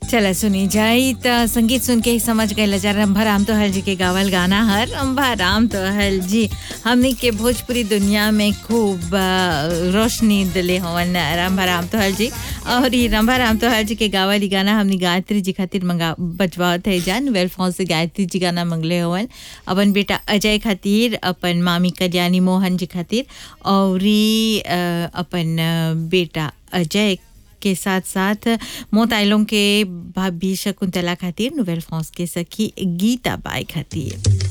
चला सुनी जाई त संगीत सुन के ही समझ गए लजा रंभा राम तो हल जी के गावल गाना हर रंभा राम तो हल जी हमनी के भोजपुरी दुनिया में खूब आ, रोशनी दिले हवन रंभा राम तो हल जी और ये रंभा राम तो हल जी के गावल ही गाना हमनी गायत्री जी खातिर मंगा बजवात है जान वेल फोन से गायत्री जी गाना मंगले हवन अपन बेटा अजय खातिर अपन मामी कल्याणी मोहन जी खातिर और ई, अ, अपन अ, बेटा अजय के साथ साथ मोताइलों के भाभी शकुंतला खातिर नोवेल फ्रांस के सखी गीता बाई खातिर